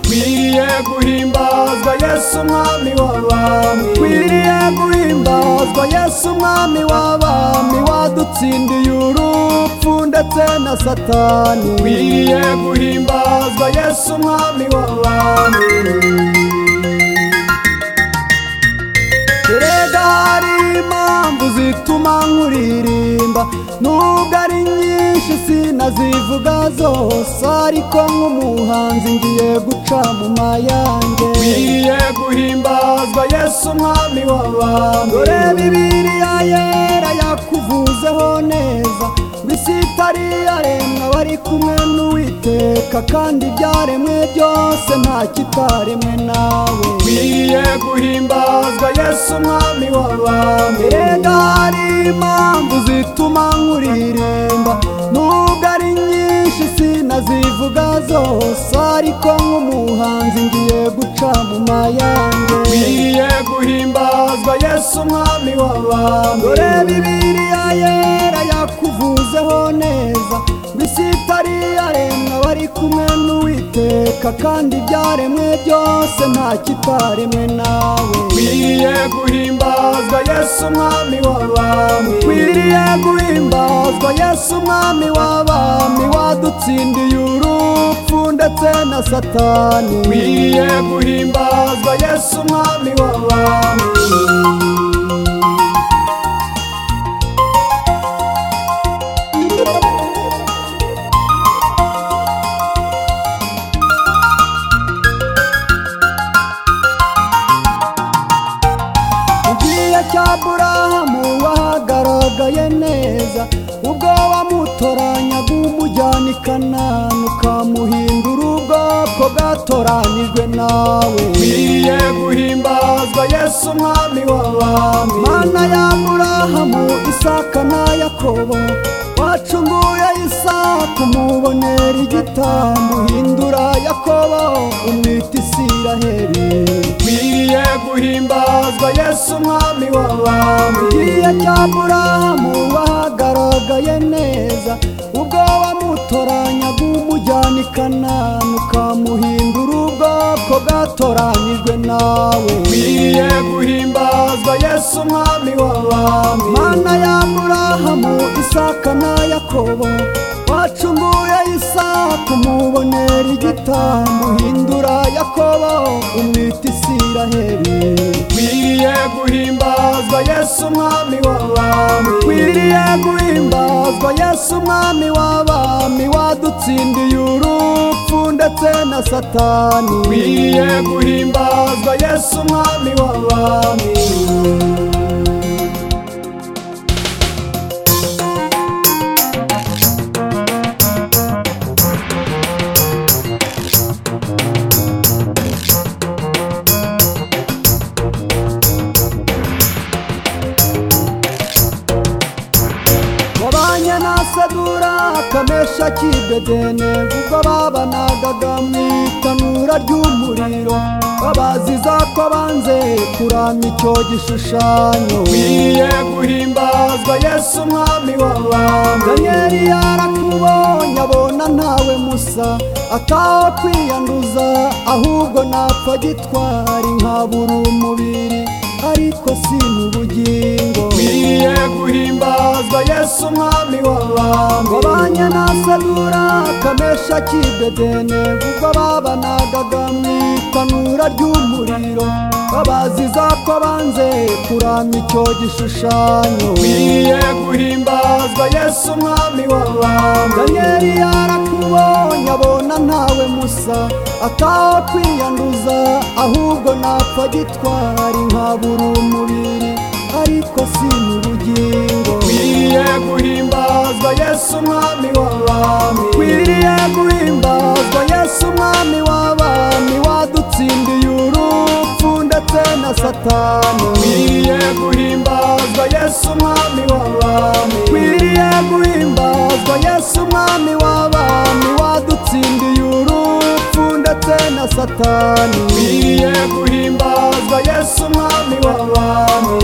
Kwiriye guhimbazwa Yesu umwami w'abami Kwiriye guhimbazwa Yesu umwami w'abami Wadutsindiye urupfu ndetse na satani Kwiriye guhimbazwa Yesu umwami w'abami Erega hari impamvu zituma nkuririmba Nubwo ari nyinshi sinazivuga zose Ariko nk'umuhanzi ngiye guca mu mayange Ngiye guhimbazwa Yesu umwami w'abami Dore Bibiliya yera yakuvuzeho neza ngo isi itari iyaremwa wari kumwe n'uwiteka kandi ibyaremwe byose nta kitaremwe nawe Ngiye guhimbazwa Yesu umwami w'abami Erega hari impamvu zituma nkuririmba nubwo ari nyinshi sinazivuga zose ariko nk'umuhanzi ngiye guca mu mayange Ngiye guhimbazwa Yesu umwami w'abami Dore Bibiliya yera yakuvuzeho neza ngo isi itari iyaremwa bari kumwe n'uwiteka kandi ibyaremwe byose nta kitaremwe nawe Ngiye guhimbazwa Yesu umwami w'abami Ngiye guhimbazwa Yesu umwami w'abami wadutsindiye urupfu ndetse na satani Ngiye guhimbazwa Yesu umwami w'abami igihe cy'aburahamu wahagaragaye neza ubwo wamutoranyaga umujyana i kanani ukamuhindura ubwoko bwatoranyijwe nawe nkwiye guhimbazwa yesu umwami w'abami mana y'aburahamu isaka na yakobo wacunguye isaku mubonera igitambo hindura yakobo umwita isiraheli nkwiye guhimbazwa yesu umwami w'abami igihe cy'aburahamu wahagaragaye neza ubwo wamutoranyaga umujyana i kanani ukamuhindura ubwoko bwatoranyijwe nawe nkwiye guhimbazwa yesu umwami w'abami mana y'aburahamu isaka na yakobo wacunguye isaku mubonera igitambo hindura yakobo umwita isiraheli nkwiye guhimbazwa yesu umwami w'abami nkwiriye guhimbazwa yesu umwami w'abami wadutsindiye urupfu ndetse na satani nkwiye guhimbazwa yesu umwami w'abami wabanye na sadura kamesha kibedene ubwo babanagaga mu itanura ry'umuriro babaziza ko banze kurama icyo gishushanyo nkwiye guhimbazwa yesu umwami w'abami danyeli yarakubonye abona ntawe musa ataho kwiyanduza ahubwo napfa gitwari nkabura umubiri ariko si mu bugingo nkwiye guhimbazwa yesu umwami w'abami wabanye na sadura kamesha kibedene ubwo babanagaga mu itanura ry'umuriro babaziza ko banze kurama icyo gishushanyo nkwiye guhimbazwa yesu umwami w'abami danyeli yarakubonye abona ntawe musa ataho kwiyanduza ahubwo napfa gitwari nkabura umubiri ariko si mu bugingo nkwiye guhimbazwa yesu umwami w'abami nkwiriye guhimbazwa yesu umwami w'abami wadutsindiye urupfu ndetse na satani nkwiye guhimbazwa yesu umwami w'abami nkwiriye guhimbazwa yesu umwami w'abami wadutsindiye urupfu ndetse na satani nkwiye guhimbazwa yesu umwami w'abami